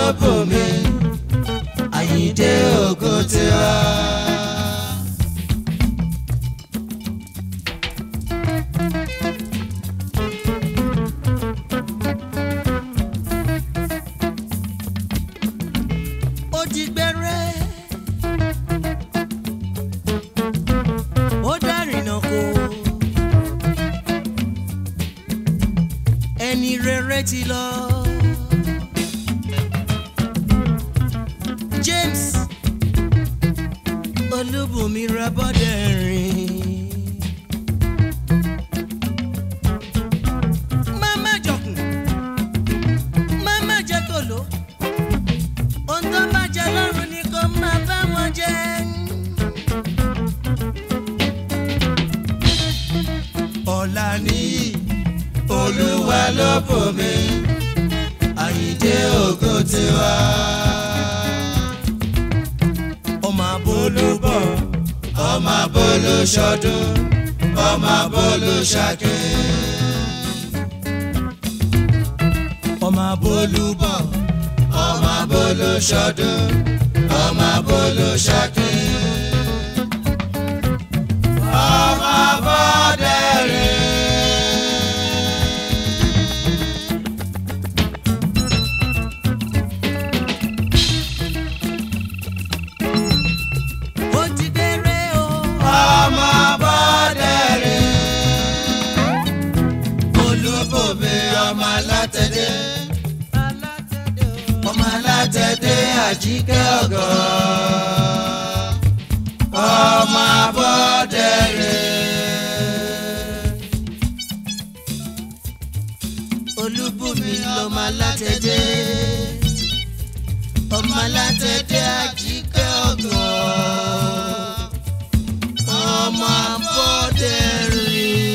bò mí àyíndé ògo tiwa. ó ti gbẹrẹ ó dárìnà kó ẹni rere ti lọ James Olúbùnmi Rabọ́dẹ̀rìn. Máma jọkùn, máma jẹ́ kòló ohun tó bá jẹ lọ́rùn ni kò máa bá wọn jẹ. ọ̀la níyì olúwa ló bò mí àyíndé ògo tiwa. ọmọ abolúbọ̀ ọmọ abolo ṣọdún ọmọ abolo ṣàkè. ọmọ abolúbọ̀ ọmọ abolo ṣọdún ọmọ abolo ṣàkè. ọmọ abọ́dẹ̀rìn. ó ti déré o. ọmọ abọ́dẹ̀rìn. olúbòmí ọmọ alátẹ̀dé. ọmọ alátẹ̀dé àjíkẹ́ ọ̀gọ́. ọmọ abọ́dẹ̀rìn. olúbùnmi lọmọ alátẹ̀dé ọmọ alátẹ̀dé àjíkẹ́ ọ̀gọ́ ọmọ abọ́dẹ̀rìn.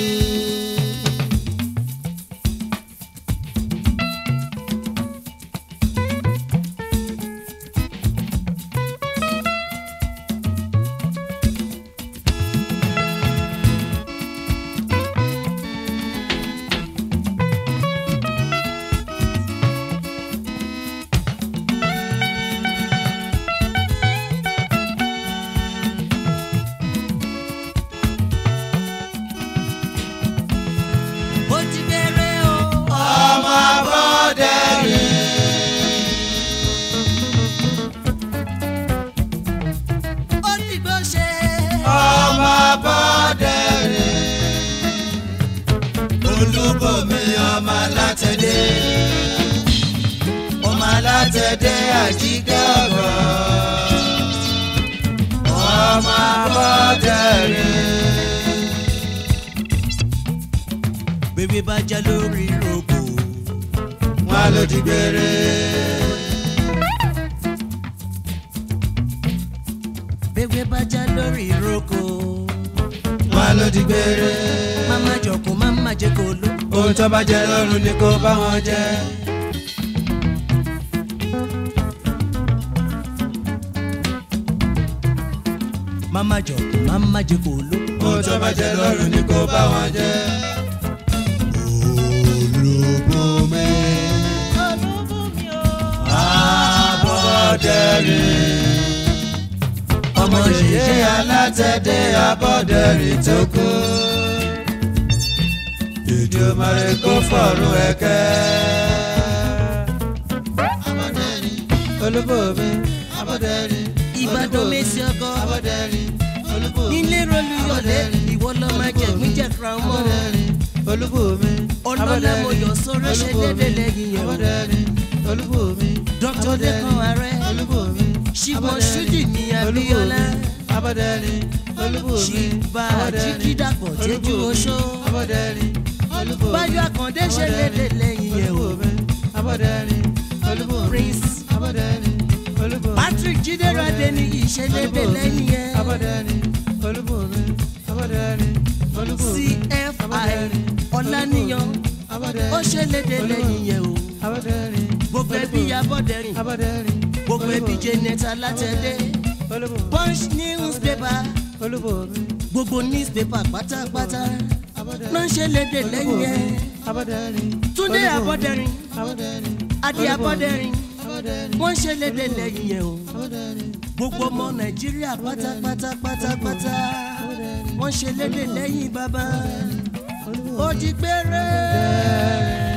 ó ti déré o. ọmọ abọ́dẹ̀rìn. ó ti gbó ṣe. ọmọ abọ́dẹ̀rìn. olúbòmí ọmọ alátẹ̀dé. ọmọ alátẹ̀dé àjíkẹ́ ọ̀gọ́. ọmọ abọ́dẹ̀rìn. bébí bá já lórí rògbò. wọn ló di gbére. bébí bá já lórí rògbò. wọn ló di gbére. máma jọkùn máma jẹ kó ló. ohun tó bá jẹ lọ́rùn ni kó bá wọn jẹ. máma jọkùn máma jẹ kó ló. ohun tó bá jẹ lọ́rùn ni kó bá wọn jẹ. olùbùnmi olúbùnmi o. abọ́dẹ̀rìn. ọmọ yìí alátẹ̀dé abọ́dẹ̀rìn tó kú. ìdùmarè kó fọ̀rùn ẹ̀kẹ́. abọ́dẹ̀rìn olúbùnmi abọ́dẹ̀rìn. ìbàdàn mẹ́sì ọkọ. abọ́dẹ̀rìn olúbùnmi. nílé rolúyọ̀lé ìwọ lọ máa jẹ gbíjẹ̀kra mọ́. abọ́dẹ̀rìn olúbùnmi. ọlọ́lá mo yọ sọ́rọ́ ṣe déédéé lẹ́yìn yẹn o. abọ́dẹ̀rìn olúbùnmi. dr lẹ́kàn ààrẹ olúbùnmi. ṣìbọn ṣúdì ní abíọ́lá abọ́dẹ̀rìn olúbùnmi. ṣìbà jíkídàpọ̀ tẹ́jú oṣó. abọ́dẹ̀rìn olúbùnmi. báyọ̀ àkàndé ṣe déédéé lẹ́yìn yẹn o. olúbùnmi. abọ́dẹ̀rìn olúbùnmi. prince abọ́dẹ̀rìn olúbùnmi. patrick jídérádé ní ìṣe déédéé lẹ́yìn yẹn. abọ́dẹ̀rìn olúbùnmi. abọ́dẹ̀rìn olúbùnmi. cfi ọ̀làníyàn abọ́dẹ̀rìn ó ṣe déédéé lẹ́yìn yẹn o. abọ́dẹ̀rìn gbogbo ẹbí abọ́dẹ̀rìn abọ́dẹ̀rìn gbogbo ẹbí janet alátẹ̀dé olúbùnmi. punch newspaper olúbùnmi. gbogbo newspaper pátápátá abọ́dẹ̀rìn ló ń ṣe lédè lẹ́yìn yẹn abọ́dẹ̀rìn túndé abọ́dẹ̀rìn abọ́dẹ̀rìn adé abọ́dẹ̀rìn wọ́n ṣe lédè lẹ́yìn yẹn o gbogbo ọmọ nàìjíríà pátápátá pátápátá wọ́n ṣe lédè lẹ́yìn bàbá ó di gbére.